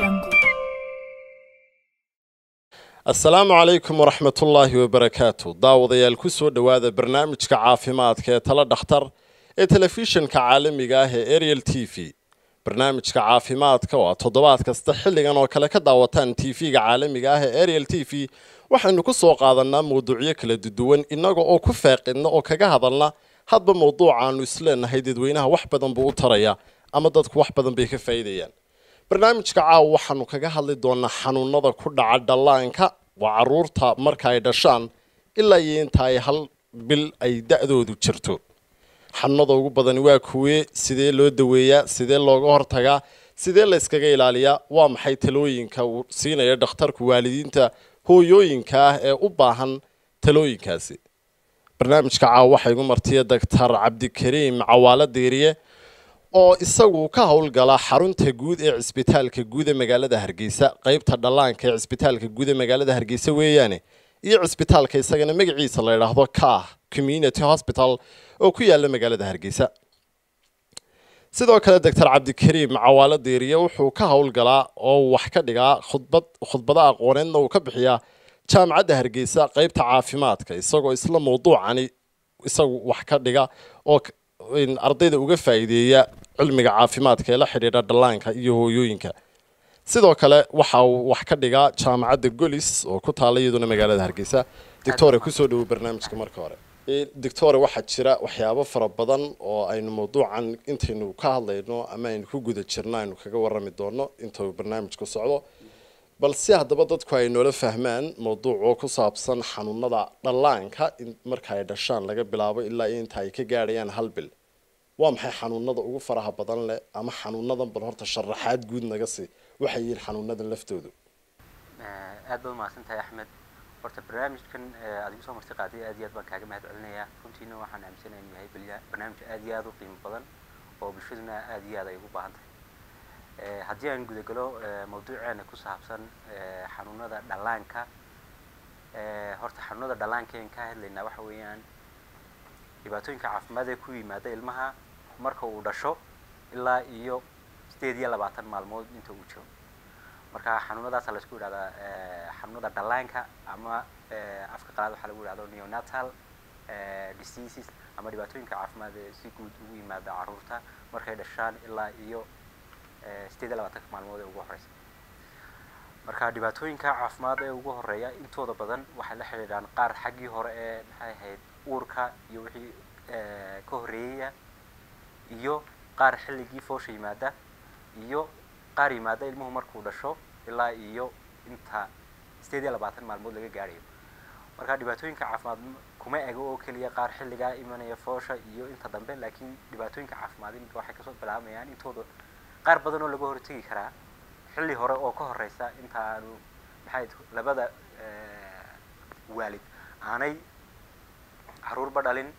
Jungle. asalaamu calaykum waraxmatullaahi wabarakaatu daawadayaal ku soo dhowaada barnaamijka caafimaadka ee tala dhakhtar ee telefishinka caalamiga ah ee ariel t v barnaamijka caafimaadka oo aad toddobaad kasta xilligan oo kale ka daawataan tv-ga caalamiga ah ee ariel t v waxaynu ku soo qaadanaa mawduucyo kala duwan innaga oo ku faaqidna oo kaga hadalna hadba mawduucaanu isleenahay dadweynaha wax badan buu u taraya ama dadku wax badan bay ka faa'iidayaan barnaamijka caawa waxaanu kaga hadli doonaa xanuunada ku dhaca dhallaanka waa caruurta marka ay dhashaan ilaa iyo inta ay hal bil ay da-doodu jirto xanuunada ugu badani waa kuwee sidee loo daweeyaa sidee looga hortagaa sidee la yskaga ilaaliyaa waa maxay talooyinka uu siinaya dhakhtarku waalidiinta hooyooyinka ah ee u baahan talooyinkaasi barnaamijka caawa waxaa igu martiya doctor cabdikariim cawaalo diiriye oo isagu ka howlgala xarunta guud ee cisbitaalka guud ee magaalada hargeysa qeybta dhallaanka ee cisbitaalka guud ee magaalada hargeysa weeyaane iyo cisbitaalka isagana magaciisa la yidhaahdo kah community hospital oo ku yaala magaalada hargeysa sidoo kale doctor cabdikariim cawaalo diiriye wuxuu ka howlgalaa oo wax ka dhigaa khudbad khudbada aqooneedna uu ka bixiyaa jaamacadda hargeysa qeybta caafimaadka isagoo isla mawduucani isagu wax ka dhiga oo ardayda uga faa'iideeya cilmiga caafimaadka ee la xidhiidha dhallaanka iyo hooyooyinka sidoo kale waxa uu wax ka dhigaa jaamacadda golis oo ku taala iyaduna magaalada hargeysa doctore kusoo dhowo barnaamijka marka hore doctore waxaa jira waxyaabo fara badan oo aynu mawduucan intaynu ka hadlayno ama aynu ku guda jirno aynu kaga warami doono inta uu barnaamijku socdo balse haddaba dadku ay noola fahmaan mawduuc oo ku saabsan xanuunada dhallaanka in marka ay dhashaan laga bilaabo ilaa inta ay ka gaadhayaan hal bil waa maxay xanuunada ugu faraha badan leh ama xanuunadan bal horta sharaxaad guud naga sii waxay yihiin xanuunadan laftoodu aad baad umahadsantahay axmed horta barnaamijkan aad igu soo marti qaaday aad iyo aad baan kaaga mahad celinayaa runtiina waxaan aaminsanaya inuu yahay balya barnaamij aad iyo aad u qiimo badan oo bulshaduna aad iyo aad ay ugu baahan tahay haddii aan gudagalo mawduuceena ku saabsan xanuunada dhallaanka horta xanuunada dhallaanka aan ka hadlaynaa waxa weeyaan dhibaatooyinka caafimaad ee ku yimaada ilmaha marka uu dhasho ilaa iyo sideed iyo labaatan maalmood inta uu jiro marka xanuunadaasa laisku yidhahdaa xanuunada dhallaanka ama afka qalaad waxaa lagu yidhahdo neonatal diseases ama dhibaatooyinka caafimaad ee si guud ugu yimaada carruurta markay dhashaan ilaa iyo sideed iyo labaatanka maalmood ee ugu horeysa marka dhibaatooyinka caafimaad ee ugu horeeya intooda badan waxay la xidhiidhaan qaar xaggii hore ee maxay ahayd uurka iyo wixii ka horreeyaya iyo qaar xilligii foosha yimaada iyo qaar yimaada ilmuhu markuu dhasho ilaa iyo inta sideed iyo labaatan maalmood laga gaadhayo marka dhibaatooyinka caafimaad kuma ego oo keliya qaar xilligaa imanaya foosha iyo inta dambe laakiin dhibaatooyinka caafimaad iminka waxay kasoo bilaabayaan intooda qaar badan oo laga hortegi karaa xilli hore oo ka horeysa inta aanu maxay labada waalid aanay caruurba dhalin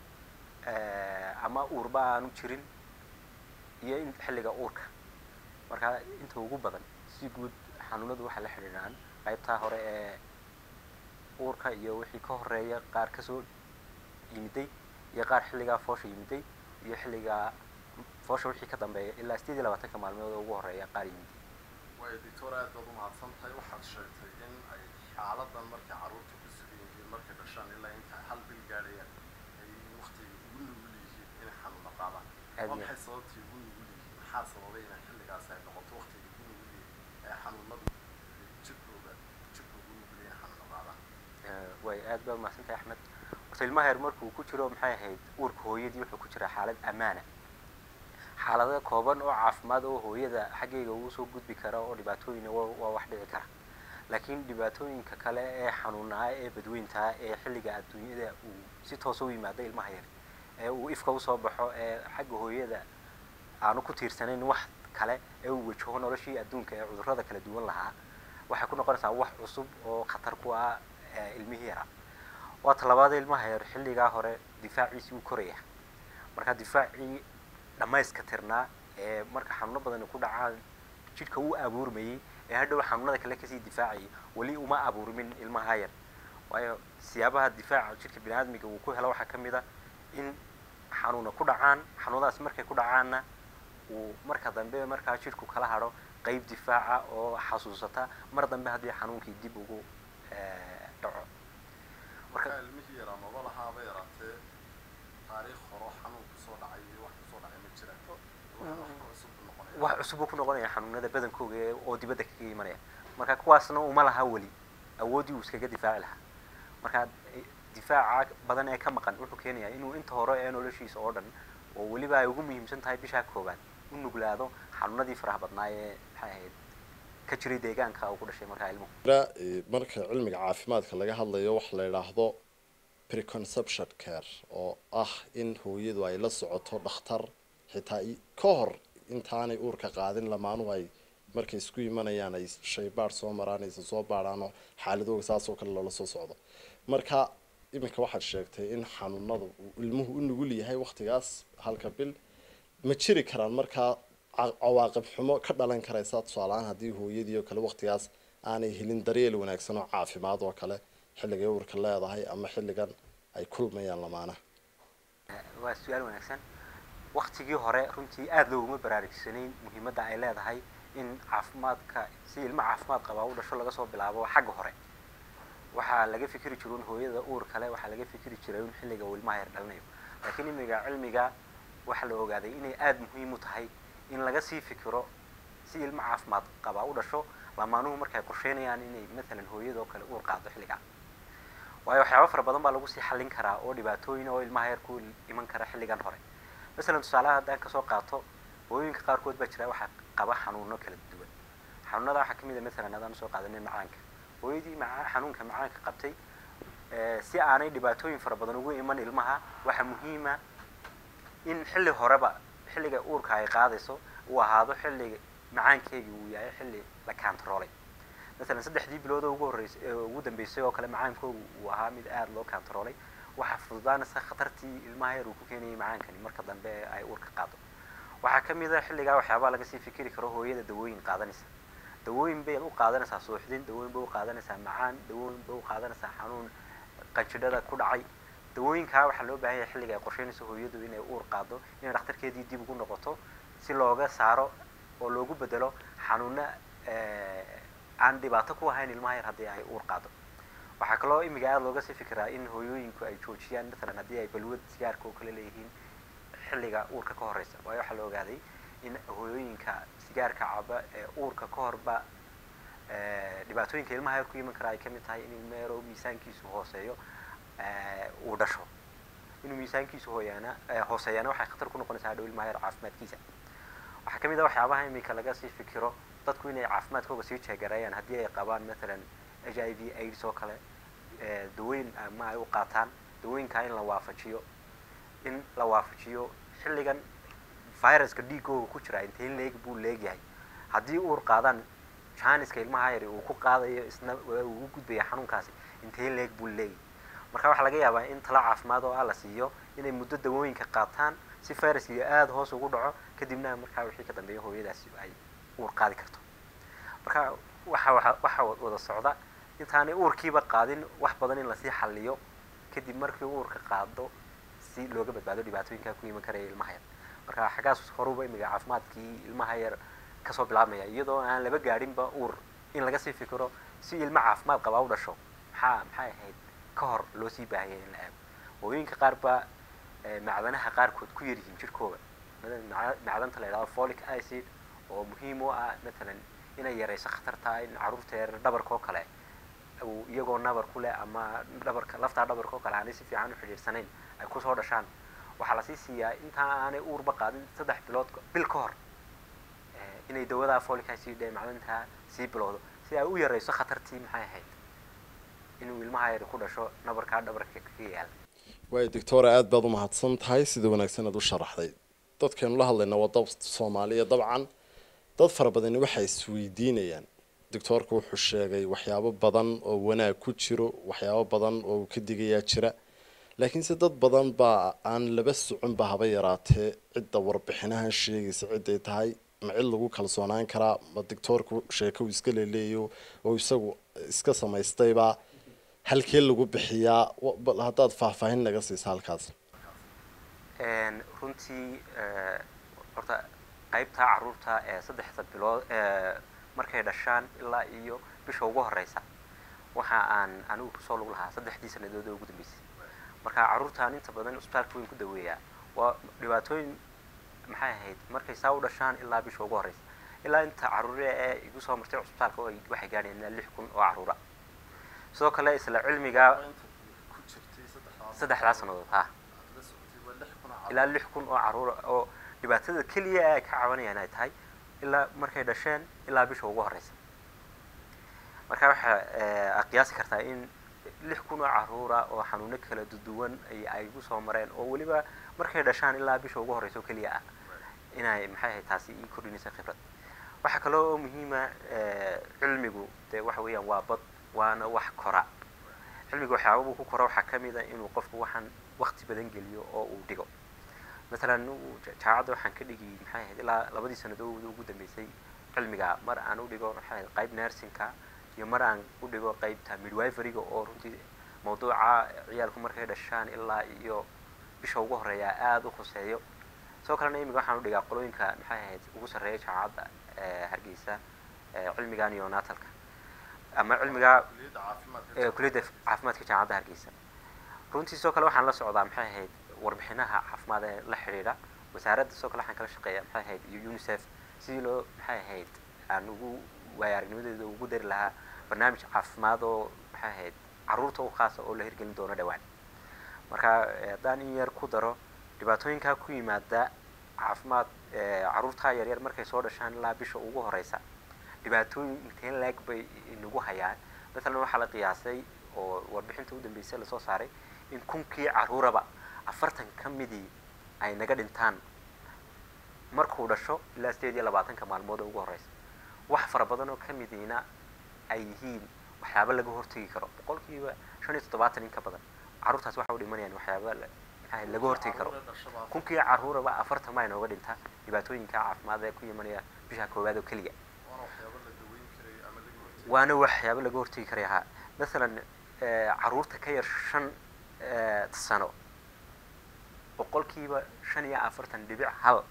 ama uurba aanu jirin iyo in xilliga uurka marka inta ugu badan si guud xanuunadu waxay la xidhiidhaan qaybtaa hore ee uurka iyo wixii ka horeeya qaar kasoo yimiday iyo qaar xilligaa foosha yimiday iyo xilligaa foosha wixii ka dambeeya ilaa sideed iyo labaatanka maalmood oo ugu horeeya qaar yimiday waayo doctor aad baad umahadsan tahay waxaad sheegtay in ay xaaladan markay carruurta ku sugan yihiin markay dhashaan ilaa inta hal bil gaadhayaan ay waktiga ugu nugul yihiin inay xanuuna qaadaan waa maxay sababtii ugu nugul yihiin maxaa sababay inay xilligaas ay noqoto waktiga ugu nugul yihiin ee xanuunadu jirkooda jirka ugu nugul yihiin xanuuna qaadaan way aad baad umahadsan tahay axmed horta ilmaha yar markuu ku jiro maxay ahayd uurka hooyadii wuxuu ku jiraa xaalad ammaana xaalado kooban oo caafimaad oo hooyada xaggeyga ugu soo gudbi kara oo dhibaatooyin waa wax dhici kara laakiin dhibaatooyinka kale ee xanuunaa ee badweyntaa ee xilliga adduunyada uu si toosa u yimaado ilmaha yar ee uu ifka usoo baxo ee xagga hooyada aanu ku tiirsanayn wax kale ee uu wajaho noloshii adduunka ee cudurrada kala duwan lahaa waxay ku noqonaysaa wax cusub oo khatar ku ah ilmihii yaraa waa talabaada ilmaha yar xilligaa hore difaaciisii uu koraya marka difaacii dhammayska tirnaa ee marka xanuuno badani ku dhacaan jidhka uu abuurmayey ee hadhow xanuunada kale kasii difaacayay weli uma abuurmin ilmaha yar waayo siyaabaha difaaca jidhka bini aadmiga uu ku helo waxaa ka mid a in xanuuna ku dhacaan xanuunadaas markay ku dhacaanna uu marka dambe markaa jidhku kala hadho qeyb difaaca oo xasuusata mar dambe haddii xanuunkii dib ugu dhaco marka ilmihii yaraa noba lahaaba yaraatee taariikh horo xanuun kusoo dhacay iyo wax kusoo dhacay ma jiraan wax cusub buu ku noqonaya xanuunada badankooga oo dibadda kaga imanaya marka kuwaasna uma laha weli awooddii uu iskaga difaaci lahaa marka difaaca badan ee ka maqan wuxuu keenayaa inuu inta hore ee noloshiisa oo dhan oo weliba ay ugu muhiimsan tahay bishaa koobaad u nuglaado xanuunadii faraha badnaa ee maxay ahayd ka jiray deegaanka uu ku dhashay markaa ilmuhu marka cilmiga caafimaadka laga hadlayo waxa la yidhaahdo preconception care oo ah in hooyadu ay la socoto dhakhtar xitaa ka hor intaanay uurka qaadin lamaanuhu ay markay isku imanayaan ay shaybaadh soo maraan aysa soo baadhaan oo xaaladooga saasoo kale loola soo socdo marka iminka waxaad sheegtay in xanuunada uu ilmuhu u nugul yahay waktigaas halka bil ma jiri karaan markaa cawaaqib xumo ka dhalan karaysa tusaalahaan haddii hooyadii oo kale waktigaas aanay helin daryeel wanaagsan oo caafimaad oo kale xilligay uurka leedahay ama xilligan ay kulmayaan lamaanaha waa su-aal wanaagsan waktigii hore runtii aada looguma baraarugsanayn muhiimadda ay leedahay in caafimaadka si ilmo caafimaad qabaa u dhasho laga soo bilaabo xagga hore waxaa laga fikri jiro in hooyada uur kale waxaa laga fikri jiray in xilliga uu ilmaha yar dhalanayo laakiin imiga cilmiga waxaa la ogaaday inay aada muhiim u tahay in laga sii fikiro si ilmo caafimaad qabaa u dhasho lamaanuhu markay qorsheynayaan inay matalan hooyadoo kale uur qaado xilligaa waayo waxyaaba fara badan baa lagu sii xallin karaa oo dhibaatooyin oo ilmaha yar ku iman kara xilligan hore masalan tusaalaha haddaan kasoo qaato hooyooyinka qaarkood baa jira waxaa qaba xanuuno kala duwan xanuunada waxaa kamid a matalan haddaan usoo qaadanay macaanka hooyadii maca xanuunka macaanka qabtay si aanay dhibaatooyin fara badan ugu iman ilmaha waxaa muhiima in xilli horeba xilliga uurka ay qaadayso uu ahaado xilliga macaankeegii uu yahay xilli la kantaroolay masalan saddexdii bilood oo ugu horreysay ugu dambeysay oo kale macaankoogu uu ahaa mid aada loo kantaroolay waxaa fududaanaysa khatartii ilmaha yar uu ku keenayay macaankani marka dambe ay uurka qaado waxaa ka mid a xilligaa waxyaabaa laga sii fikiri karo hooyada dawooyin qaadanaysa dawooyin bay u qaadanaysaa suuxdin dawooyin bay u qaadanaysaa macaan dawooyin bay u qaadanaysaa xanuun qanjidhada ku dhacay dawooyinkaa waxaa loo baahan yahay xilliga ay qorsheynayso hooyadu inay uur qaado inay dhakhtarkeedii dib ugu noqoto si looga saaro oo loogu bedelo xanuuna aan dhibaato ku ahayn ilmaha yar haddii ay uur qaado waxaa kaloo imiga aada looga sii fikiraa in hooyooyinku ay joojiyaan matalan haddii ay balwad sigaarka oo kale leeyihiin xilliga uurka ka horeysa waayo waxaa la ogaaday in hooyooyinka sigaarka caba ee uurka ka horba dhibaatooyinka ilmaha yar ku iman kara ay kamid tahay in ilma yaro miisaankiisu hooseeyo uu dhasho inuu miisaankiisu hooyaana hooseeyana waxay khatar ku noqonaysaa hadhow ilmaha yar caafimaadkiisa waxaa kamid a waxyaabaha imika laga sii fikiro dadku inay caafimaadkooga sii jeegareeyaan haddii ay qabaan matalan h i v aids oo kale dawooyin ama ay u qaataan dawooyinkaa in la waafajiyo in la waafajiyo xilligan viruska dhiigooga ku jira intee leeg buu leegyahay haddii uur qaadaan janiska ilmaha yari uu ku qaadayo isna ugu gudbaya xanuunkaasi intee leeg buu leeyahy marka waxaa laga yaabaa in tala caafimaad oo ah la siiyo inay muddo dawooyinka qaataan si viruskiga aada hoos ugu dhaco kadibna markaa wixii ka dambeeya hooyadaasi ay uur qaadi karto marka waxa waa waxaa wada socda intaanay uurkiiba qaadin wax badan in lasii xalliyo kadib markii uurka qaado si looga badbaado dhibaatooyinkaa ku iman karaya ilmaha yar marka xaggaas horuba imiga caafimaadkii ilmaha yar kasoo bilaabmaya iyadoo aan laba gaadhinba uur in laga sii fikiro si ilmo caafimaad qabaa u dhasho maxaa maxay ahayd ka hor loo sii baahaya in la eego hooyooyinka qaar baa macdanaha qaarkood ku yaryihiin jirkooda macdanta la yidhahdo folic acid oo muhiim u ah matalan inay yarayso khatarta in carruurta yar dhabarka oo kale uu iyagoo nabar ku leh ama dhabarka laftaa dhabarka oo kale aanay si fiican u xidhiirsanayn ay kusoo dhashaan waxaa lasii siiyaa intaa aanay uurba qaadin saddex bilood bil ka hor inay dawadaa folic acid ee macdantaa sii bilowdo si ay u yarayso khatartii maxay ahayd inuu ilmaha yar ku dhasho nabarkaa dhabarka kaga yaala waayo doctora aada baad umahadsan tahay sida wanaagsan aad u sharaxday dadkeenu la hadlayna waa dad soomaaliya dabcan dad fara badani waxay isweydiinayaan doctoorka wuxuu sheegay waxyaabo badan oo wanaag ku jiro waxyaabo badan oo uu ka digayaa jira laakiinse dad badan baa aan laba soconba haba yaraatee cidda warbixinahan sheegaysa ciday tahay ma cid lagu kalsoonaan karaa ma doctoorku sheeko uu iska leeleeyo oo isagu iska samaystayba halkee lagu bixiyaa haddaad faahfaahin naga siisa halkaas runtii horta qaybta caruurta ee saddexda bilood ee markay dhashaan ilaa iyo bisha ugu horeysa waxa aan anigu kusoo lug lahaa saddexdii sanadood oo ugu dambeysay marka caruurtaan inta badan isbitaalka weyn ku daweeyaa waa dhibaatooyin maxay ahayd markay saa u dhashaan ilaa bisha ugu horeysa ilaa inta caruure ee igu soo martay cusbitaalka oo waxay gaadheen ilaa lix kun oo caruura sidoo kale isla cilmiga saddexdaa sanadood ha ilaa lix kun oo caruura oo dhibaatada keliya ay ka cabanayaan ay tahay ilaa markay dhasheen ilaa bisha ugu horeysa marka waxaa qiyaasi kartaa in lix kun oo caruura oo xanuuno kala duwan ay igu soo mareen oo weliba markay dhashaan ilaa bisha ugu horeysa oo keliya ah inay maxay ahayd taasi ii kordhinaysa khibrad waxaa kaloo oo muhiima cilmigu dee waxa weeyaan waa bad waana wax kora cilmiga waxyaababuu ku kora waxaa kamid a inuu qofku waxaan wakti badan geliyo oo uu dhigo masalan jaamacadda waxaan ka dhigi maxay ahayd ilaa labadii sanadood ugu dambeysay cilmiga mar aan u dhigo maxay ahayd qayb nursingka iyo mar aan u dhigo qaybta midwiferyga oo runtii mawduuca ciyaalku markay dhashaan ilaa iyo bisha ugu horeeya aada u khuseeyo sidoo kalena imiga waxaan u dhigaa qolooyinka maxay ahayd ugu sarreeya jaamacadda hargeysa cilmiga neonatalka ama cilmiga kuliyadda caafimaadka jaamacadda hargeysa runtii sidoo kale waxaan la socdaa maxay ahayd warbixinaha caafimaad ee la xidhiidha wasaaradda sidoo kale waxaan kala shaqeeya maxay ahayd iyo unicef sidii loo maxay ahayd aan ugu waaya aragnimadeeda ugu dari lahaa barnaamij caafimaad oo maxay ahayd caruurta u khaasa oo la hirgelin doono dhowaan marka haddaan in yar ku daro dhibaatooyinkaa ku yimaada caafimaad caruurta yaryar markay soo dhashaan ilaa bisha ugu horeysa dhibaatooyin inteen laeg bay nagu hayaan masalan waxaa la qiyaasay oo warbixinta u dambeysay lasoo saaray in kunkii caruuraba afartan ka midii ay naga dhintaan markuu dhasho ilaa sideed iyo labaatanka maalmood oo ugu horeysa wax fara badan oo ka midiina ay yihiin waxyaaba laga hortegi karo boqolkiiba shan iyo toddobaatan in ka badan carruurtaas waxa u dhimanayaan waxyaaba maxaa laga hortegi karo kunkii caruuraba afartan maa inooga dhintaa dhibaatooyinka caafimaad ee ku imanaya bisha koowaad oo keliya waana waxyaaba laga hortegi karaya ha masalan caruurta ka yar shan sano boqolkiiba shan iyo afartan dhibic hal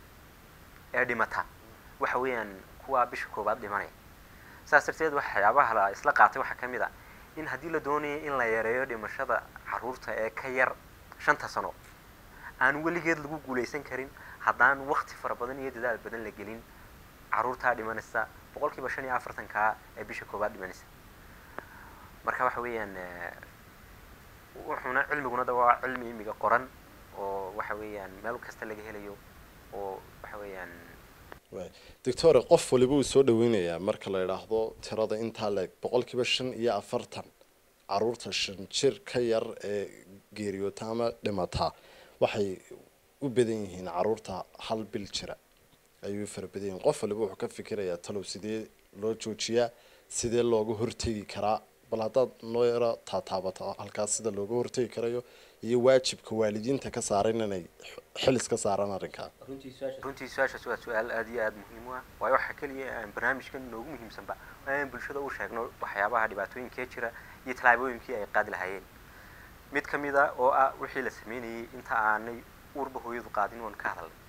ee dhimata waxa weeyaan kuwaa bisha koowaad dhimanaya saas darteed waxyaabaha la isla qaatay waxaa kamid a in haddii la doonayo in la yareeyo dhimashada caruurta ee ka yar shanta sano aan weligeed lagu guuleysan karin haddaan wakti fara badan iyo dadaal badan la gelin caruurtaa dhimanaysa boqolkiiba shan iyo afartankaa ee bisha koowaad dhimanaysa marka waxa weeyaan wuxuuna cilmiguna da waa cilmi imiga qoran oo waxa weeyaan meel kasta laga helayo oo waxa weeyaan doctore qof waliba uu soo dhaweynayaa marka la idhaahdo tirada intaa leeg boqolkiiba shan iyo afartan caruurta shan jir ka yar ee geeriyoota ama dhimataa waxay u badan yihiin caruurta hal bil jira ayuu fara badan yihiin qof waliba wuxuu ka fikirayaa talow sidee loo joojiyaa sidee looga hortegi karaa bal haddaad noo yaro taataabato halkaas sida looga hortegi karayo iyo waajibka waalidiinta ka saaran inay xilis ka saaraan arrinkaa runtii su-aashaas waa su-aal aada iyo aada muhiim u ah waayo waxaa keliya aan barnaamijkan noogu muhiimsanba waa inaan bulshada u sheegno waxyaabaha dhibaatooyinkee jira iyo tallaabooyinkii ay qaadi lahaayeen mid ka mid a oo ah wixii la sameynayay inta aanay uurba hooyadu qaadin oon ka hadalnay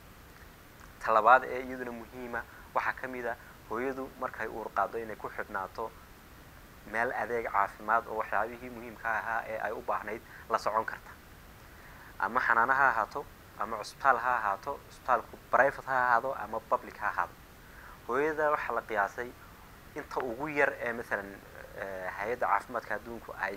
talabaad ee iyaduna muhiima waxaa ka mid a hooyadu markay uur qaado inay ku xidhnaato meel adeeg caafimaad oo waxyaabihii muhiimka ahaa ee ay u baahnayd la socon karta ama xanaano ha ahaato ama cusbitaal ha ahaato cusbitaalku private ha ahaado ama public ha ahaado hooyada waxaa la qiyaasay inta ugu yar ee masalan hay-adda caafimaadka adduunku ay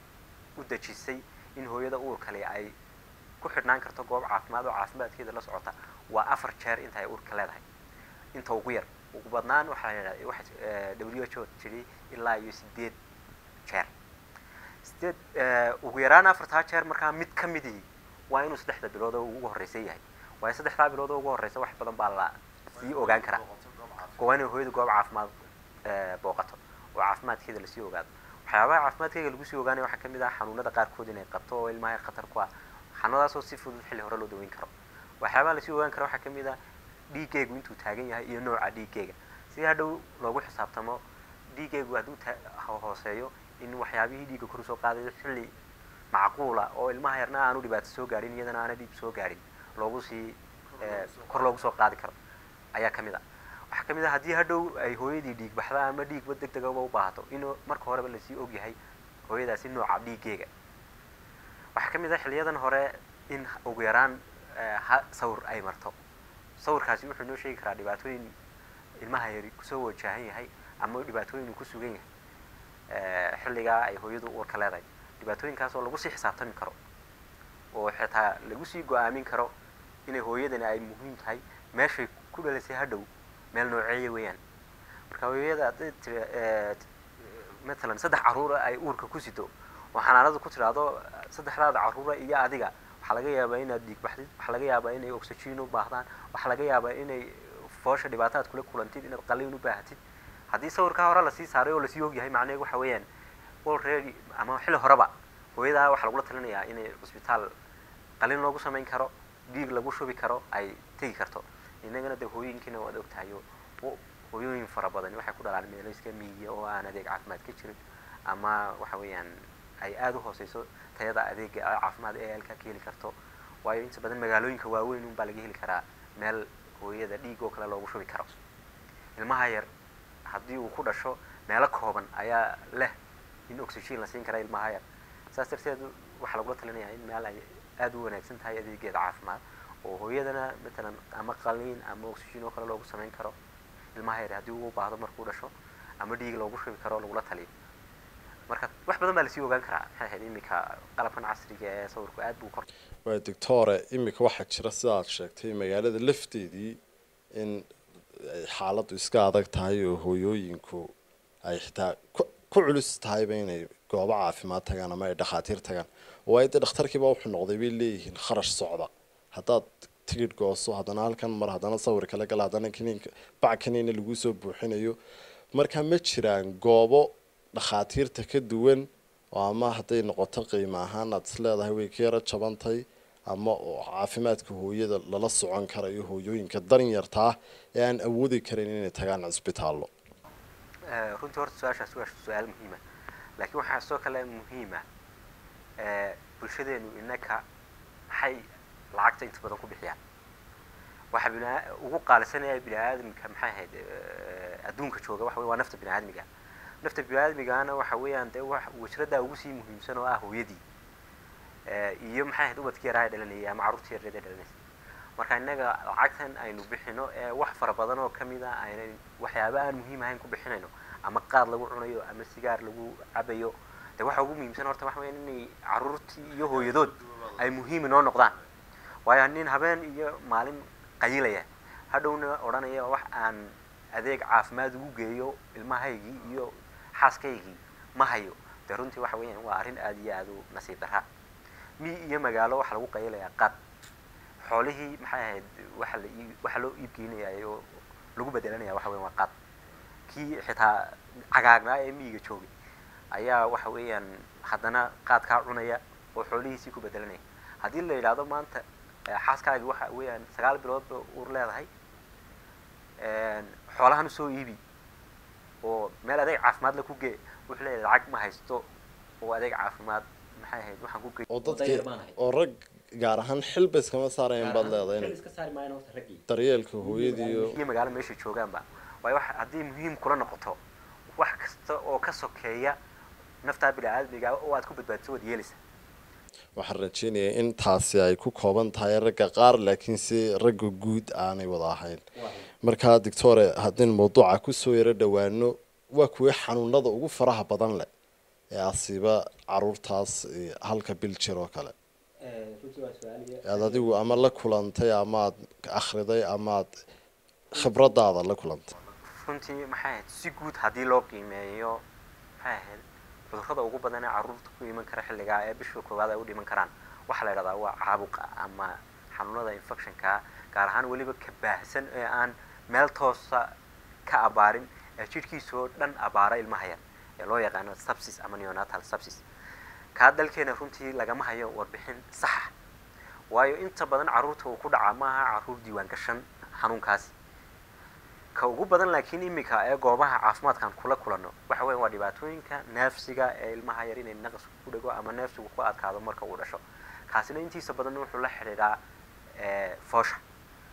u dejisay in hooyada uurkale ay ku xidhnaan karto goob caafimaad oo caafimaadkeeda la socota waa afar jeer inta ay uurka leedahay inta ugu yar ugu badnaan waxaa la yidhahda waxa w h o tiri ilaa iyo sideed jeer sideed ugu yaraan afartaa jeer markaa mid ka midii waa inuu saddexda bilood oo ugu horreysa yahay waayo saddexdaa bilood oo ugu horreysa wax badan baa la sii ogaan karaa waa inay hooyadu goob caafimaad booqato oo caafimaadkeeda lasii ogaado waxyaabaha caafimaadkeega lagu sii ogaanaya waxaa kamid ah xanuunada qaarkood inay qabto oo ilmaha yar khatar ku ah xanuunadaasoo si fudud xilli hore loo daweyn karo waxyaabaha lasii ogaan karo waxaa kamid ah dhiiggeygu intuu taagan yahay iyo nooca dhiiggeyga si hadhow loogu xisaabtamo dhiiggeygu hadduu hooseeyo in waxyaabihii dhiigga kor usoo qaadayo xilli macquula oo ilmaha yarna aanu dhibaato soo gaadhin iyadana aana dhiib soo gaadhin loogu sii kor loogu soo qaadi karo ayaa ka mid a waxaa ka mid a haddii hadhow ay hooyadii dhiig baxda ama dhiigba deg degaba u baahato inuu marka horeba lasii ogyahay hooyadaasi nooca dhiiggeega waxaa ka mid a xiliyadan hore in ugu yaraan ha sawir ay marto sawirkaasi wuxuu inoo sheegi karaa dhibaatooyin ilmaha yari kusoo wajahan yahay ama dhibaatooyin uu ku sugan yahay xilligaa ay hooyadu uurka leedahay dhibaatooyinkaas oo lagu sii xisaabtami karo oo xitaa lagu sii go-aamin karo inay hooyadani ay muhiim tahay meeshay ku dhalisay hadhow meel nooceeya weeyaan marka hooyada hadday tiri matalan saddex carruura ay uurka ku sido oo xanaanada ku tidhaahdo saddexdaada carruura iyo adiga waxaa laga yaabaa inaad dhiig baxdid waxaa laga yaabaa inay oxygen u baahdaan waxaa laga yaabaa inay foosha dhibaataad kula kulantid inaad qaliin u baahatid haddii sawirkaa hore lasii saaray oo lasii ogyahay macnaheedu waxa weeyaan already ama xilli horeba hooyadaa waxaa lagula talinayaa inay cusbitaal qalin loogu samayn karo dhiig lagu shubi karo ay tegi karto inagana dee hooyinkiina waad ogtahay oo hooyooyin fara badan waxay ku dhalaan meelo iska miyiya oo aan adeeg caafimaad ka jirin ama waxa weeyaan ay aada u hooseyso tayada adeega caafimaad ee halkaa ka heli karto waayo inta badan magaalooyinka waaweyn unbaa laga heli karaa meel hooyada dhiig oo kale loogu shubi karo ilmaha yar haddii uu ku dhasho meelo kooban ayaa leh in oxygen la siin kara ilmaha yar saas darteed waxaa lagula talinayaa in meel ay aada u wanaagsan tahay adeegeeda caafimaad oo hooyadana matalan ama qaliin ama oxygen oo kale loogu samayn karo ilmaha yar haddii uu baahdo markuu dhasho ama dhiig loogu shubi karo lagula taliyo marka wax badan baa lasii ogaan karaa maxay ahayd iminka qalabkan casriga ee sawirku aad buu kor waa doctore iminka waxaa jira sidaad sheegtay magaalada lafteedii in xaaladdu iska adag tahay oo hooyooyinku ay xitaa ku culus tahayba inay goobo caafimaad tagaan ama ay dhakhaatiir tagaan waayo dee dhakhtarkiiba wuxuu noqday bay leeyihiin kharash socda haddaad tigidh gooso haddana halkan mar haddana sawir kala gala haddana kaniinka bac kaniina lagu soo buuxinayo marka ma jiraan goobo dhakhaatiirta ka duwan oo ama hadday noqoto qiimo ahaan aad is leedahay way ka yaro jabantay ama oo caafimaadka hooyada lala socon karayo hooyooyinka danyarta ah ee aan awoodi karin inay tagaan cisbitaallo runtii horta su-aashaas waa su-aal muhiima laakiin waxaa sidoo kale muhiima bulshadeenu inaka maxay lacagta inta badan ku bixiyaan waxa bina ugu qaalisanaya bini aadamka maxay ahayd adduunka jooga waxa wey waa nafta bini aadmiga nafta bini aadmigana waxa weeyaan dee wax wajradaa ugu sii muhiimsan oo ah hooyadii iyo maxay ahayd ubadkii yaraa dhalanayay ama carruurtii yareeda dhalanaysa marka innaga lacagtan aynu bixino ee wax fara badan oo kamid a aynan waxyaaba aan muhiim ahayn ku bixinayno ama qaad lagu cunayo ama sigaar lagu cabayo dee waxa ugu muhiimsan horta waxa weya inay carruurtii iyo hooyadood ay muhiim inoo noqdaan waayo nin habeen iyo maalin qayilaya hadhowna odhanaya wax aan adeeg caafimaad ugu geeyo ilmahaygii iyo xaaskaygii ma hayo dee runtii waxa weeyaan waa arrin aada iyo aada u nasiib darra mi iyo magaalo waxaa lagu qayilayaa qaad xoolihii maxay ahayd waxa la ii waxaa loo iibgeynaya oo lagu bedelanaya waxa weyan waa qaad kii xitaa cagaagnaa ee miyiga joogay ayaa waxa weeyaan haddana qaadkaa cunaya oo xoolihiisii ku bedelanaya haddii la yidhaahdo maanta xaaskaagi waxa weeyaan sagaal biloodba uur leedahay xoolahan usoo iibi oo meel adeeg caafimaad la ku gee wuxuu leeyahay lacag ma haysto oo adeeg caafimaad maxay ahayd waxaan ku gey oo dadkii oo rag gaar ahaan xilba iskama saarayan baad leedahay in daryeelka hooyadii iyo iyo magaalo meesha joogaanba waayo wax haddii muhiim kula noqoto wax kasta oo ka sokeeya naftaa bini aadmiga oo aad ku badbaadiso waad yeelaysa waxaan rajeynayaa in taasi ay ku kooban tahay ragga qaar laakiin si ragga guud aanay wada ahayn markaa doctore haddaynu mawduuca kusoo yaro dhowaano waa kuwii xanuunada ugu faraha badan leh ee asiiba caruurtaas halka bil jir oo kale aad adigu ama la kulantay ama aad akhriday ama aad khibradaada la kulantay runtii maxay ahayd si guud haddii loo qiimeeyo maxay ahayd cudurrada ugu badan ee carruurta ku iman kara xilligaa ee bisha koowaad ay u dhiman karaan waxaa la yidhahdaa waa caabuqa ama xanuunada infectionka gaar ahaan weliba ka baahsan ee aan meel toosa ka abaarin ee jidhkiisa oo dhan abaara ilmaha yar ee loo yaqaano subsis ama neonatal subsis kaa dalkeena runtii lagama hayo warbixin saxa waayo inta badan carruurta uu ku dhacaa maaha carruur diiwaan gashan xanuunkaasi ka ugu badan laakiin iminka ee goobaha caafimaadkan kula kulano waxa weya waa dhibaatooyinka neefsiga ee ilmaha yar inay naqas ku dhego ama neefsigu ku adkaado marka uu dhasho kaasina intiisa badan wuxuu la xidhiidhaa foosha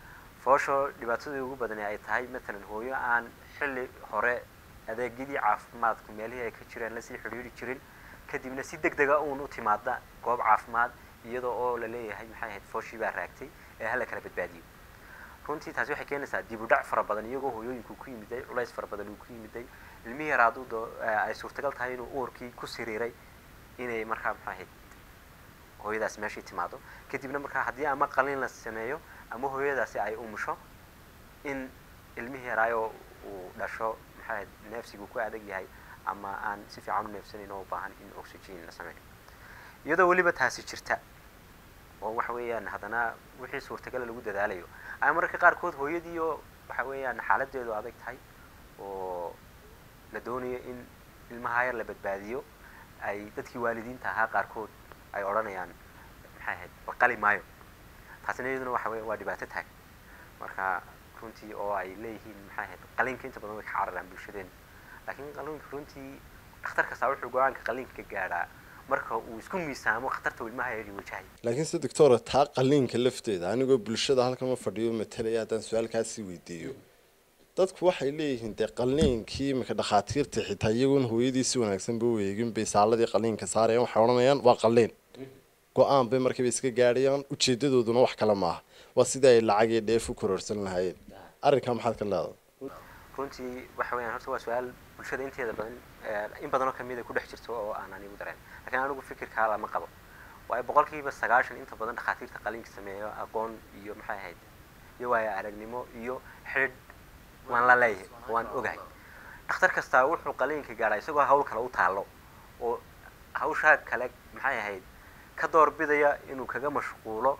foosho dhibaatadii ugu badani ay tahay matalan hooyo aan xilli hore adeegyadii caafimaadku meelihii ay ka jireen lasii xidhiiri jirin kadibna si deg dega uun u timaada goob caafimaad iyadoo oo la leeyahay maxay ahayd fooshii baa raagtay ee hala kala badbaadiyo runtii taasi waxay keenaysaa dib u dhac fara badan iyagoo hooyooyinku ku yimiday culays fara badan uu ku yimiday ilmihii yar hadduu doo ay suurtagal tahay inuu uurkii ku siriiray inay markaa maxay ahayd hooyadaasi meeshii timaado kadibna markaa haddii ama qalin la sameeyo ama hooyadaasi ay umusho in ilmihii yaraayo uu dhasho maxay ahayd neefsigu ku adag yahay ama aan si fiican u neefsanayn oo u baahan in oxygen la sameeyo iyadoo weliba taasi jirta oo waxa weeyaan haddana wixii suurtagala lagu dadaalayo ay mararka qaarkood hooyadii oo waxa weeyaan xaaladeedu adag tahay oo la doonayo in ilmaha yar la badbaadiyo ay dadkii waalidiinta ahaa qaarkood ay odhanayaan maxay ahayd warqali maayo taasina iyaduna waxa weya waa dhibaato taag marka runtii oo ay leeyihiin maxay ahayd qalinka inta badan way ka cararaan bulshadeena laakiin qalinka runtii dhakhtar kastaa wuxuu go-aanka qalinka ka gaadhaa marka uu isku miisaamo khatarta uu ilmaha yari wajahay laakiin se doctora taa qaliinka lafteeda anigoo bulshada halkama fadhiyo matalaya haddaan su-aalkaasi weydiiyo dadku waxay leeyihiin dee qaliinkii imika dhakhaatiirta xitaa iyagoon hooyadii si wanaagsan ba u eegin bay saaladii qaliinka saarayaan waxay odhanayaan waa qaliin go-aan bay markiiba iska gaadhayaan ujeedadooduna wax kale maaha waa sidii ay lacag iyo dheef u kororsan lahaayeen arrinkaa maxaad ka leedahay runtii waxa weeyaan horta waa su-aal bulshada inteeda badan in badanoo kamid a ku dhex jirto oo aan anigu dareen lakiin anigu fikirkaa lama qabo waayo boqolkiiba sagaashan inta badan dhakhaatiirta qaliinka sameeyo aqoon iyo maxay ahayd iyo waayo aragnimo iyo xidh waan la leeyahay waan ogahay dhakhtar kastaa wuxuu qaliinka gaadhaa isagoo hawl kale u taallo oo hawshaa kale maxay ahayd ka doorbidaya inuu kaga mashquulo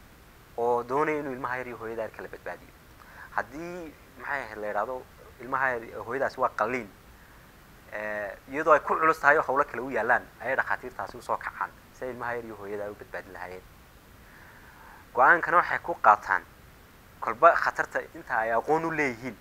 oo doonaya inuu ilmaha yar iyo hooyada yar kala badbaadiyo haddii maxay ahayd la yidhahdo ilmaha yar hooyadaasi waa qaliin iyadoo ay ku culus tahay oo hawlo kale u yaalaan ayay dhakhaatiirtaasi usoo kacaan si ay ilmaha yar iyo hooyada ay u badbaadin lahaayeen go-aankana waxay ku qaataan kolba khatarta inta ay aqoon u leeyihiin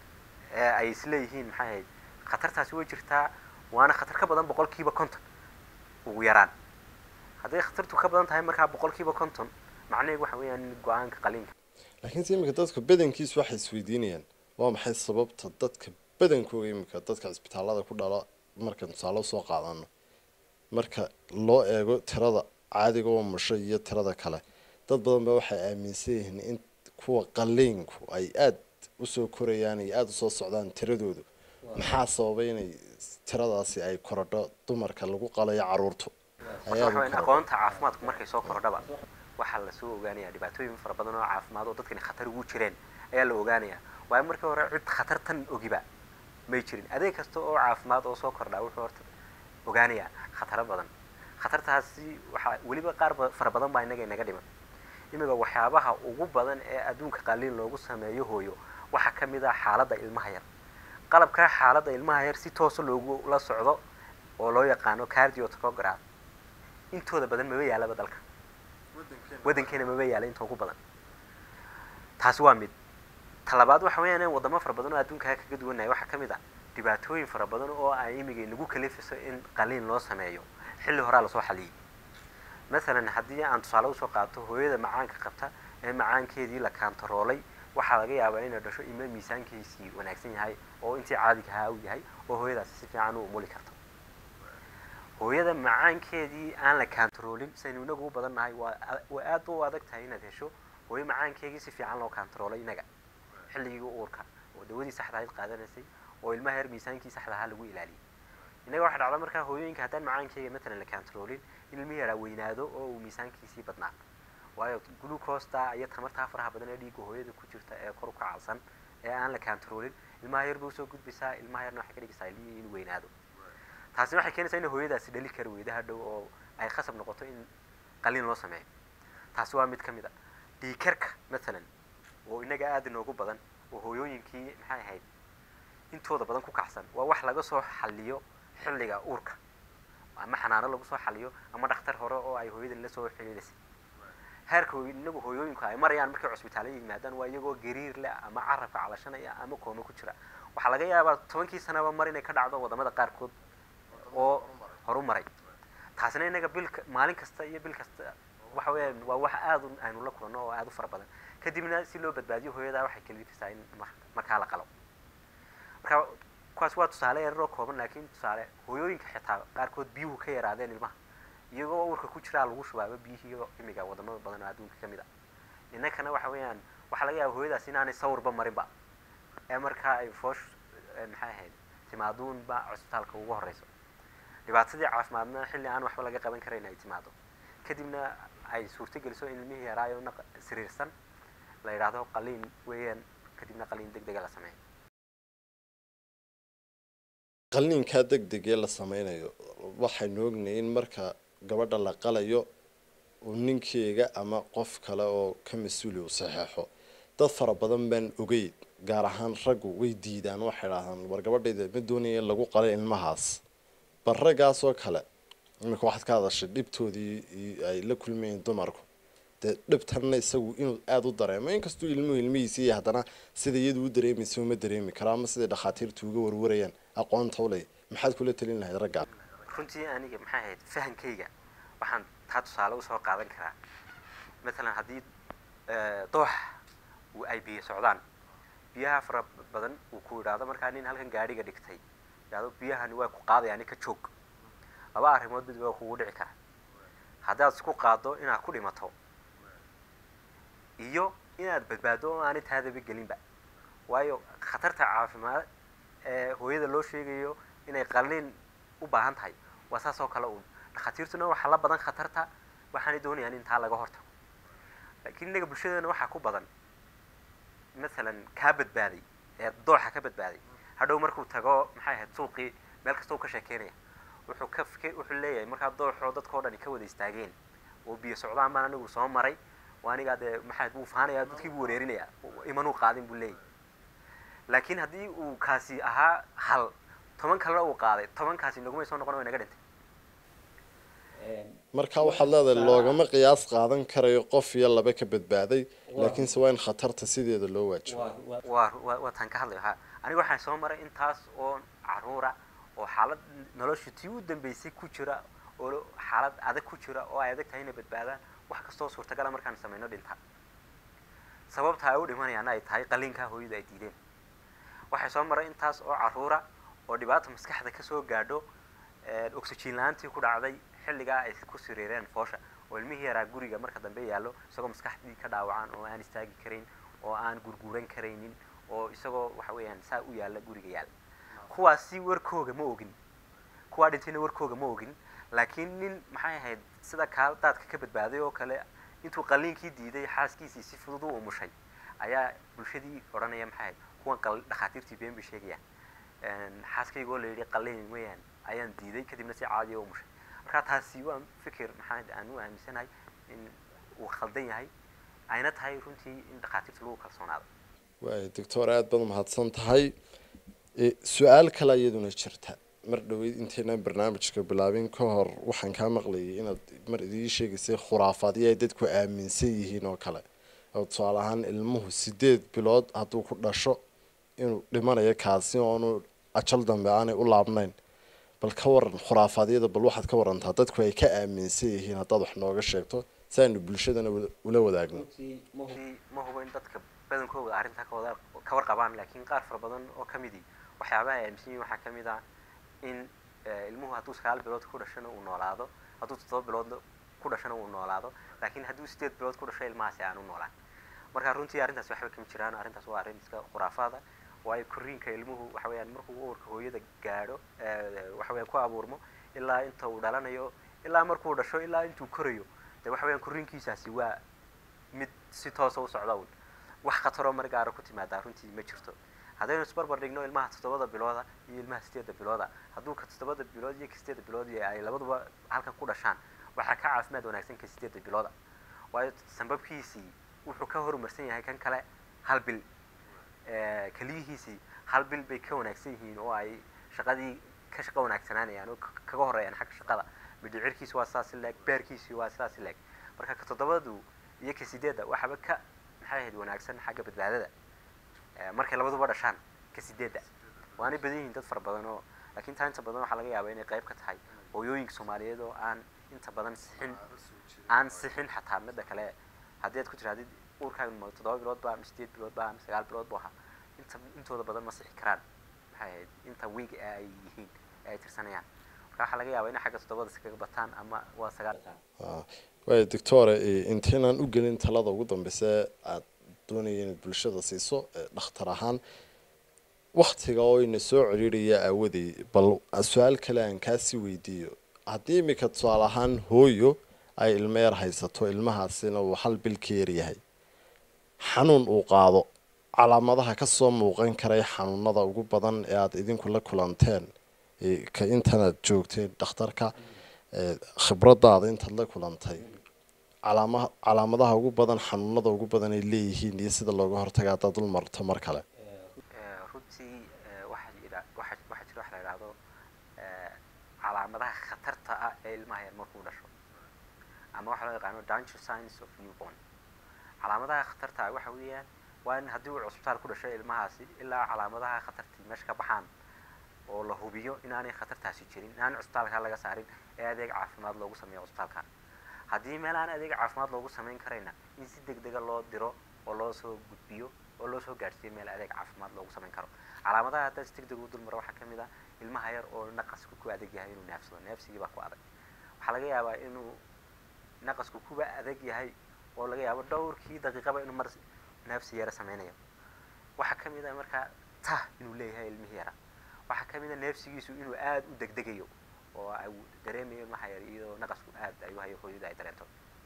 ee ay isleeyihiin maxay ahayd khatartaasi way jirtaa waana khatar ka badan boqolkiiba konton ugu yaraan hadday khatartu ka badan tahay markaa boqolkiiba konton macnaheedu waxa weeyaan in go-aanka qaliinka laakiin se imika dadka badankiisu waxay isweydiinayaan waa maxay sababta dadka badankooga imika dadka cisbitaallada ku dhala markaan tusaale usoo qaadano marka loo eego tirada caadiga oo musho iyo tirada kale dad badan ba waxay aaminsan yihiin in kuwa qaliinku ay aada usoo korayaan iyo aada usoo socdaan tiradoodu maxaa sababay inay tiradaasi ay korodho dumarka lagu qalayo caruurtu horta waxa weyn aqoonta caafimaadku markay soo kordhaba waxaa lasoo ogaanayaa dhibaatooyin fara badan oo caafimaad oo dadkani khatar ugu jireen ayaa la ogaanayaa waayo markii hore cid khatartan ogiba may jirin adeeg kasta oo caafimaad oo soo kordhaa wuxuu horta ogaanayaa khataro badan khatartaasi waxaa weliba qaar fara badan baa innaga inaga dhiman imiga waxyaabaha ugu badan ee adduunka qaliin loogu sameeyo hooyo waxaa ka mid ah xaaladda ilmaha yar qalabkaa xaaladda ilmaha yar si toosa loogu la socdo oo loo yaqaano cardiotograph intooda badan maba yaalaba dalka waddankeena maba yaala inta ugu badan taasi waa mid talabaad waxa weeyaan in wadamo fara badan oo adduunkaa kaga duwanaya waxaa ka mid ah dhibaatooyin fara badan oo ay imiga nagu kalifiso in qaliin loo sameeyo xilli horaa lasoo xaliyey masalan haddii aan tusaale usoo qaato hooyada macaanka qabta ee macaankeedii la kaantaroolay waxaa laga yaabaa inay dhasho ima miisaankiisii wanaagsan yahay oo intii caadiga ahaa u yahay oo hooyadaasi si fiican u umuli karto hooyada macaankeedii aan la kaantaroolin saynu inagu u badan nahay waa waa aad ba u adag tahay inaad hesho hooyo macaankeegii si fiican loo kaantaroolay inaga xilligii uurka oo dawadii saxda ahayd qaadanaysay oo ilmaha yar miisaankii saxda ahaa lagu ilaaliyay innaga waxa dhacda markaa hooyooyinka haddaan macaankeega matalan la kaantaroolin in ilmihi yaraa weynaado oo uu miisaankiisii badnaa waayo glucosta iyo tamartaa faraha badan ee dhiigga hooyada ku jirta ee kor u kacalsan ee aan la kaantaroolin ilmaha yar bay usoo gudbaysaa ilmaha yarna waxay ka dhigaysaa ilmihii inuu weynaado taasina waxay keenaysaa in hooyadaasi dhali kari weyda hadhow oo ay khasab noqoto in qaliin loo sameeyo taasi waa mid ka mid a dhiikarka matalan oo inaga aada inoogu badan oo hooyooyinkii maxay ahayd intooda badan ku kacsan waa wax laga soo xaliyo xilliga uurka ama xanaano lagu soo xaliyo ama dhakhtar hore oo ay hooyadan la soo xiriirisay heerka inagu hooyooyinku ay marayaan markay cusbitaallada yimaadaan waa iyagoo gariir leh ama carabka calashanaya ama kooma ku jira waxaa laga yaabaa tobankii sanaba mar inay ka dhacdo wadamada qaarkood oo horu maray taasina inaga bil maalin kasta iyo bil kasta waxa weeyaan waa wax aada aynu la kulanno oo aada u fara badan kadibna si loo badbaadiyo hooyadaa waxay kalifaysaa in mar- markaa la qalo marka kuwaas waa tusaale yararoo kooban laakiin tusaale hooyooyinka xitaa qaarkood biyuhu ka yaraadeen ilmaha iyagoo uurka ku jiraa lagu shubaaba biyihii imiga wadamada badan oo adduunka ka mid a innakana waxa weeyaan waxaa laga yaaba hooyadaas inaanay sawirba marinba ee markaa ay foosh ee maxay ahayd timaaduunba cusbitaalka ugu horeyso dhibaatadii caafimaadna xilli aan waxba laga qaban karayn ay timaado kadibna ay suurto geliso in ilmihii yaraayo naq siriirsan la yidhaahdo qaliin weeyaan kadibna qaliin deg dega la sameeyo qalliinkaa deg degee la sameynayo waxaynu ognahay in marka gabadha la qalayo uu ninkeyga ama qof kale oo ka mas-uuli u saxeexo dad fara badan baan ogeyn gaar ahaan raggu way diidaan waxay dhahdaan war gabadhayda ma doonaya in lagu qalay ilmahaas bal raggaasoo kale iminka waxaad ka hadashay dhibtoodii i- ay la kulmayeen dumarku dee dhibtanna isagu inuu aada u dareemo inkastuu ilmuhu ilmihiisa iyo haddana sida iyadu u dareemaysa uma dareemi karo ama siday dhakhaatiirtu uga warwarayaan aqoonta u leh maxaad kula talin lahayd raggaa runtii aniga maxay ahayd fahankayga waxaan taa tusaale usoo qaadan karaa matalan haddii eh, doox uu ay biyo socdaan biyaha fara badan uu ku idhaahdo markaa nin halkan gaadhiga dhigtay idhaahdo biyahani waa ku qaadaya nin ka joog laba arrimood mid waa kugu dhici kara haddaad isku qaaddo inaad ku dhimato iyo inaad badbaado oo aanay taadaba gelinba waayo khatarta caafimaad ee hooyada loo sheegayo inay qalliin u baahan tahay waa saas oo kale uun dhakhaatiirtuna waxaa la badan khatarta waxaanay doonayaan in taa laga hortago laakiin innaga bulshadeena waxaa ku badan masalan kaa badbaaday ee dooxa ka badbaaday hadhow markuu tago maxay ahayd suuqii meel kasta uu ka sheekeynaya wuxuu ka fike wuxuu leeyahay markaa dooxoo dadkao dhani ka wada istaageen oo biyo socdaan baan anigu soo maray waa anigaa dee maxay buu faanaya dadkii buu wareerinaya imanuu qaadin buu leeyahay laakiin haddii uu kaasi ahaa hal toban kalena uu qaaday tobankaasi nagumay soo noqon way naga dhintay marka waxaad leedahay loogama qiyaas qaadan karayo qof iyo laba ka badbaaday laakiinse waa in khatarta sideeda loo waajibo waa waa waa taan ka hadlayo ha aniga waxaan soo maray intaas oo caruura oo xaalad nolosha tii u dambeysay ku jira oo xaalad adag ku jira oo ay adag tahay inay badbaadaan wax kastoo suurtagala markaan sameyno dhinta sababta ay u dhimanayaana ay tahay qaliinkaa hooyadu ay diideen waxay soo maray intaas oo caruura oo dhibaata maskaxda kasoo gaadho oxygen la-aantii ku dhacday xilligaa ay ku siriireen foosha oo ilmihii yaraa guriga marka dambe yaallo isagoo maskaxdii ka dhaawacan oo aan istaagi karayn oo aan gurguuran karaynin oo isagoo waxa weeyaan saa u yaalla guriga yaalla kuwaasi warkooga ma ogin kuwaa dhintayna warkooga ma ogin laakiin nin maxay ahayd sida kaa daadka ka badbaaday oo kale intuu qaliinkii diiday xaaskiisii si fudud u umushay ayaa bulshadii odhanaya maxay ahayd kuwan qal dhakhaatiirtii been bay sheegayaan xaaskaygoo la yidhi qaliin weeyaan ayaan diiday kadibna si caadiya u umushay marka taasi waa fikir maxaa aan u aaminsanahay in uu khaldan yahay ayna tahay runtii in dhakhaatiirta lagu kalsoonaado waay doctor aada baad umahadsan tahay E, su-aal kale iyaduna jirta mar dhaweyd intaynan barnaamijka bilaabin ka hor waxaan kaa maqlayay inaad mar idii sheegaysay khuraafaadyo ay dadku aaminsan yihiin oo kale oo tusaale ahaan ilmuhu sideed bilood hadduu ku dhasho inuu dhimanayo kaasi oonu ajal dambe aanay u laabnayn bal ka waran khuraafadyada bal waxaad ka warantaa dadku ay ka aaminsan yihiin haddaad wax nooga sheegto si aynu bulshadana wada- ula wadaagno runtii ma hubo in dadka badankooda arrintaa ka wada ka warqabaan laakiin qaar fara badan oo ka midii waxyaabaha ay aaminsan yihiin waxaa ka mid ah in eh, ilmuhu hadduu sagaal bilood ku dhashana uu noolaado hadduu toddoba bilood ku dhashana uu noolaado laakiin hadduu sideed bilood ku dhasho ilmahaasi aan u noolaan marka runtii arrintaas waxba kama jiraan arrintaas waa arrin iska khuraafaada waayo korriinka ilmuhu waxa weeyaan markuu uurka hooyada gaadho eh, waxa weeyaan ku abuurmo ilaa inta uu dhalanayo ilaa markuu dhasho ilaa intuu korayo dee waxa weeyaan korriinkiisaasi waa mid si toosa u socda un wax khataroo mar gaara ku timaadaa runtii ma jirto haddaynu isbarbar dhigno ilmaha toddobada bilooda iyo ilmaha sideedda bilooda hadduu ka toddobada bilood iyo ka sideedda bilood iyo ay labaduba halkan ku dhashaan waxaa ka caafimaad wanaagsan ka sideedda bilooda waayo sambabkiisii wuxuu ka horumarsan yahay kan kale hal bil Eh, keliyihiisii hal bil bay ka wanaagsan yihiin oo ay shaqadii ka shaqo wanaagsanaanayaan oo ka- kaga horeeyaan xagga shaqada midhicirkiisi waa sidaas leeg beerkiisi waa sidaas leeg marka ka toddobadu iyo ka sideedda waxaba ka maxay ahayd wanaagsan xagga badbaadada Eh, markay labaduba dhashaan ka sideedda waanay badan yihiin dad fara badan oo laakiin taa inta badan waxaa laga yaabaa inay qayb ka tahay hooyooyinka soomaaliyeed oo aan inta badan sixin aan sixin xataa midda kale haddii aad ku tirahdid uurkaaga ma toddoba bilood ba ama sideed bilood ba ama sagaal bilood bu ahaa inta intooda badan ma sixi karaan maxay ahayd inta wiig ee ay yihiin ee ay tirsanayaan marka waxaa laga yaabaa inay xagga toddobada iskaga bataan ama waa sagaal waaya doctore intaynaan u gelin talada ugu dambeysa aad doonaya inaad bulshada siiso dhakhtar ahaan waktiga oo ina soo ciriiraya aawadey bal su-aal kale aan kaasii weydiiyo haddii iminka tusaale ahaan hooyo ay ilmo yar haysato ilmahaasina uu hal bil ka yaryahay xanuun uu qaado calaamadaha kasoo muuqan karay xanuunada ugu badan ee aada idinku la kulanteen ka intanaad joogteen dhakhtarka khibradaada intaad la kulantay calaama calaamadaha ugu badan xanuunada ugu badan ay leeyihiin iyo sida looga hortaga haddaad dul marto mar kale runtii waxaa jira waxa waxaa jira wax la yidhaahdo calaamadaha khatarta ah ee ilmaha yar markuu dhasho ama waxaa loo yaqaano danger signs of newborn calaamadaha khatarta ah waxa weeyaan waa in haddii uu cusbitaal ku dhashay ilmahaasi ilaa calaamadaha khatartii meesha ka baxaan oo la hubiyo inaanay khatartaasi jirin inaan cusbitaalka laga saarin ee adeeg caafimaad loogu sameeyo cusbitaalka haddii meel aan adeeg caafimaad loogu samayn karayna in si deg dega loo diro oo loo soo gudbiyo oo loo soo gaadhsiiyo meel adeeg caafimaad loogu samayn karo calaamadaha haddaa si deg deg u dulmaro waxaa ka mid ah ilmaha yar oo naqasku ku adag yahay inuu neefsado neefsigii baa ku adag waxaa laga yaabaa inuu naqasku kuba adag yahay oo laga yaabo dhowrkii daqiiqaba inuu mar neefsi yara sameynayo waxaa ka mid ah markaa tah inuu leeyahay ilmihii yara waxaa ka mid a neefsigiisu inuu aada u degdegayo oo ay dareemayo ilmaha yar iyadoo naqasku aad ay u hayo hooyada ay dareento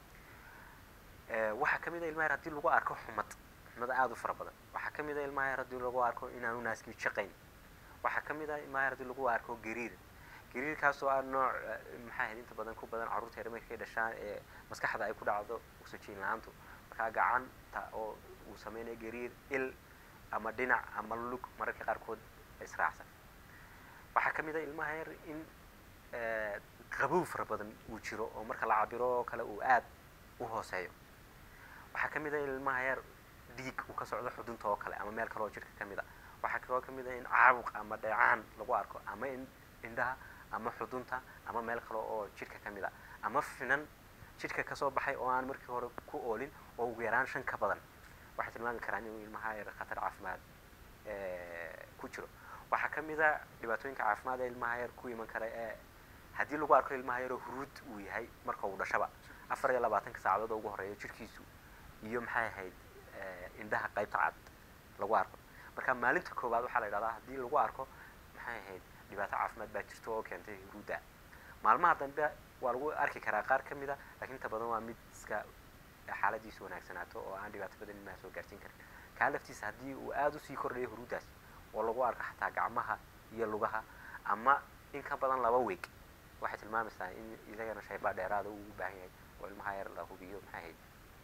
waxaa ka mid a ilmaha yar haddii lagu arko xumad xumad aada u fara badan waxaa ka mid a ilmaha yar haddii lagu arko inaanu naaskii shaqayn waxaa ka mid a ilmaha yar haddii lagu arko gariir gariirkaasoo ah nooc maxaa ahayd inta badan ku badan carruurta yar markay dhashaan ee maskaxda ay ku dhacdo oxygen la-aantu markaa gacanta oo uu sameynayo gariir il ama dhinac ama lug mararka qaarkood israacsan waxaa ka mid a ilmaha yar in qabow fara badan uu jiro oo marka la cabiro oo kale uu aad u hooseeyo waxaa ka mid a ilmaha yar dhiig uu ka socdo xudunta oo kale ama meel kale oo jirka ka mid a waxaa kaloo ka mid a in caabuq ama dheecaan lagu arko ama in indhaha ama xudunta ama meel kale oo jidhka ka mid a ama finan jidhka kasoo baxay oo aan markii hore ku oolin oo ugu yaraan shan ka badan waxay tilmaami karaan inuu ilmaha yar khatar caafimaad ku jiro waxaa ka mid a dhibaatooyinka caafimaad ee ilmaha yar ku iman kara ee haddii lagu arko ilmaha yaroo huruud uu yahay marka uu dhashaba afar iyo labaatanka saacadood oo ugu horreeya jirhkiisu iyo maxay ahayd indhaha qaybta cad lagu arko marka maalinta koowaad waxaa la yidhahdaa haddii lagu arko maxay ahayd dhibaato caafimaad baa jirta oo keentay huruudda maalmaha dambe waa lagu arki karaa qaar ka mid a laakiin inta badan waa mid iska xaaladiisu wanaagsanaato oo aan dhibaato badan ilmaha soo gaarsiin karin kaa laftiisa haddii uu aada usii kordhayo huruuddaas oo lagu arko xataa gacmaha iyo lugaha ama in ka badan laba weeg waxay tilmaamaysaa in isagana shaybaa dheeraada uu u baahan yahay oo ilmaha yar la hubiyo maxay ahayd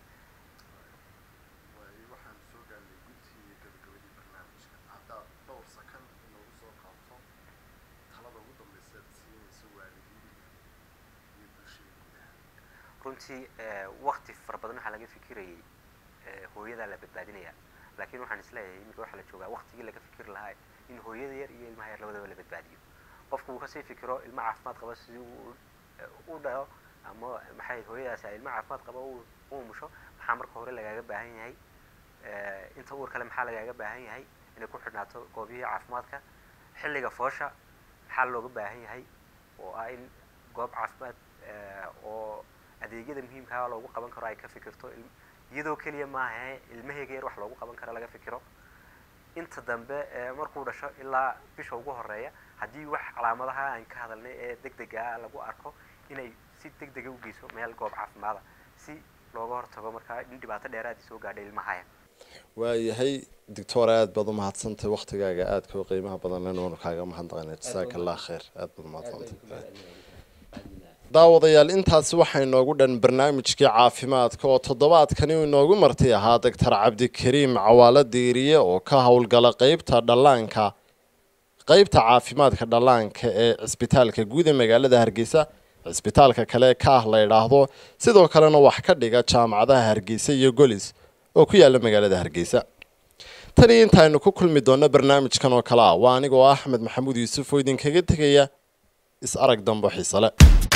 waxaan soo gaarnay guntii gabagabadii barnaamijka haddaad dhowr sakan inoogu soo qaabto talada ugu dambeysa aad siinayso waalidiinta iyo bulshada gudaha runtii wakti fara badan waxaa laga fikirayay hooyadaa la badbaadinaya laakiin waxaan isleeyahay iminka waxaa la joogaa waktigii laga fikiri lahaa in hooyada yar iyo ilmaha yar labadaba la badbaadiyo qofku uu kasii fikiro ilma caafimaad qaba sidii uu u dhalo ama maxay hooyadaasi ay ilma caafimaad qaba u umusho maxaa marka hore lagaaga baahan yahay inta uur kale maxaa lagaaga baahan yahay inay ku xidhnaato goobihii caafimaadka xilliga foosha maxaa looga baahan yahay oo ah in goob caafimaad oo adeegyada muhiimkaa loogu qaban karo ay ka fikirto iyadoo keliya maaha ilmaheyga yar wax loogu qaban karo laga fikiro inta dambe markuu dhasho ilaa bisha ugu horeeya haddii wax calaamadaha aan ka hadalnay ee deg dega lagu arko inay si deg dega u geyso meel goob caafimaada si looga hortago markaa in dhibaato dheeraadii soo gaadhay ilmahaya waayahay doctor aada baad umahadsantahay waktigaaga aadka u qiimaha badan inuunu kaaga mahadnaqana jasaaka allah khayr aada baad umahadsantahay daawadayaal intaasi waxaa inoogu dhan barnaamijkii caafimaadka oo toddobaadkani uu inoogu marti ahaa doctor cabdikariim cawaalo diiriye oo ka howlgala qeybta dhallaanka qeybta caafimaadka dhallaanka ee cisbitaalka guud ee magaalada hargeysa cisbitaalka kale ka ah la idhaahdo sidoo kalena wax ka dhiga jaamacadaha hargeysa iyo golis oo ku yaala magaalada hargeysa tan iyo intaaynu ku kulmi doonno barnaamijkan oo kale ah waa anigoo axmed maxamuud yuusuf oo idinkaga tegaya is arag dambo xiisale